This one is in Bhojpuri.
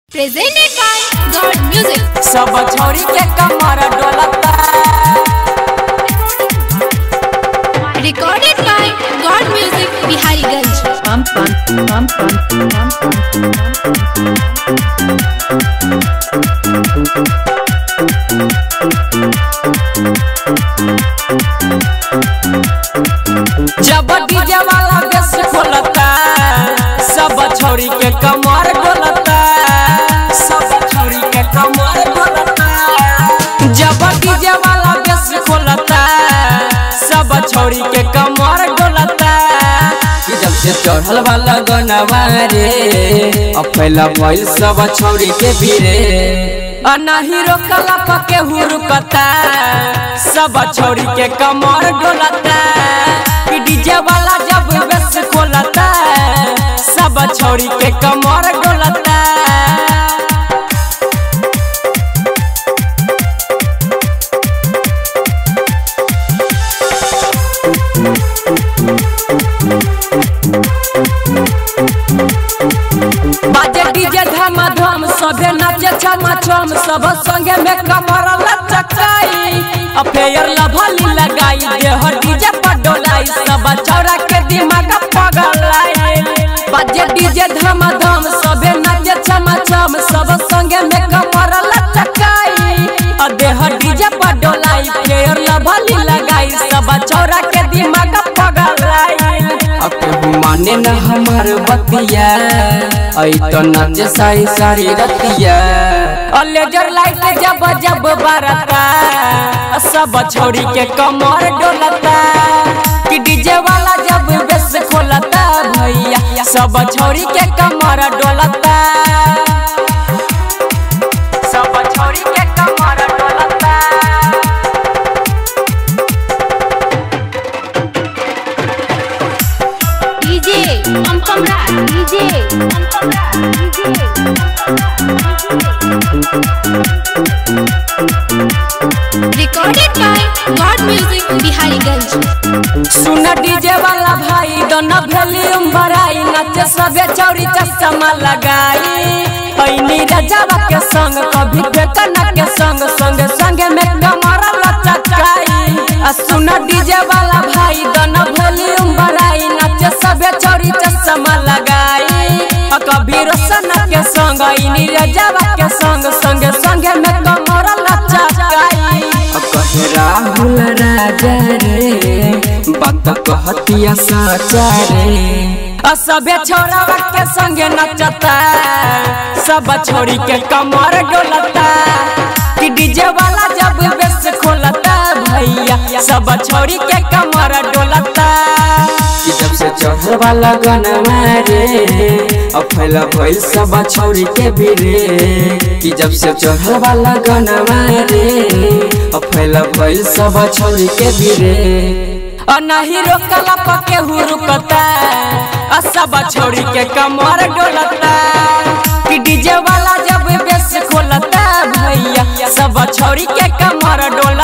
Presented by God Music. सब छोरी के कमर डोलता Recorded by God Music, Bihariganj. pump pump pump pump pump जब डीजे वाला बेस खोलता सब छोरी के कमर डोलता सब छोरी के कमर डोलता जब डीजे वाला बेस खोलता सब छोरी के कमर डोलता कि जब से चढ़ल वाला गनवा रे अब पहला भइल सब छोरी के बीरे अनाही रोकला पके हुरुकता सब छोरी के कमर डोलता कि डीजे वाला जब बेस खोलता सब छोरी के कमर डोलता बाजे डीजे धमा धम सबे नाचे छमा छम सब संगे में कमर लचकाई अफेयर लभली लगाई देह डीजे पर डोलाई सब चौरा के दिमाग पगलाई बाजे डीजे धमा धम सबे नाचे छमा छम सब संगे में कमर लचकाई अ देह डीजे पर डोलाई फेयर लभली लगाई सब चौरा के दिमाग पगलाई अब केहू माने न हमार बतिया आई तो नाचे सारी सारी रतिया और लेजर लाइट जब जब बरता सब छोड़ी के कमर डोलता कि डीजे वाला जब बेस खोलता भैया सब छोड़ी के कमर डोलता सब छोड़ी के कमर डोलता DJ, Pum Pum Rat. DJ, Pum Pum Rat. DJ, Recorded by God Music, Bihariganj. सुन डीजे वाला भाई दोनों वॉल्यूम बढ़ाई नचे सबे चौरी चश्मा लगाई पैनी रजावा के संग कभी फेकना के संग संग संग में कमर लचकाई आ सुन डीजे वाला भाई दोनों वॉल्यूम बढ़ाई नचे सबे चौरी चश्मा लगाई आ कभी रोशन के संग इनी रजावा के संग संग संग में कमर लचकाई आ कहे राहुल राजा रे बात कहतिया साचा रे आ सबे छोरावा के संगे नचता सब छोरी के कमर डोलता कि डीजे वाला जब बेस खोलता भैया सब छोरी के कमर डोलता कि जब से चढ़ल वाला गनवा रे अब फैला भइल सब छोरी के बीरे कि जब से चढ़ल वाला गनवा रे अब फैला भइल सब छोरी के बीरे आ नहीं रोकला पके हुरुकता आ सब छोरी के कमर डोलता कि डीजे वाला जब बेस खोलता भैया सब छोरी के कमर डोलता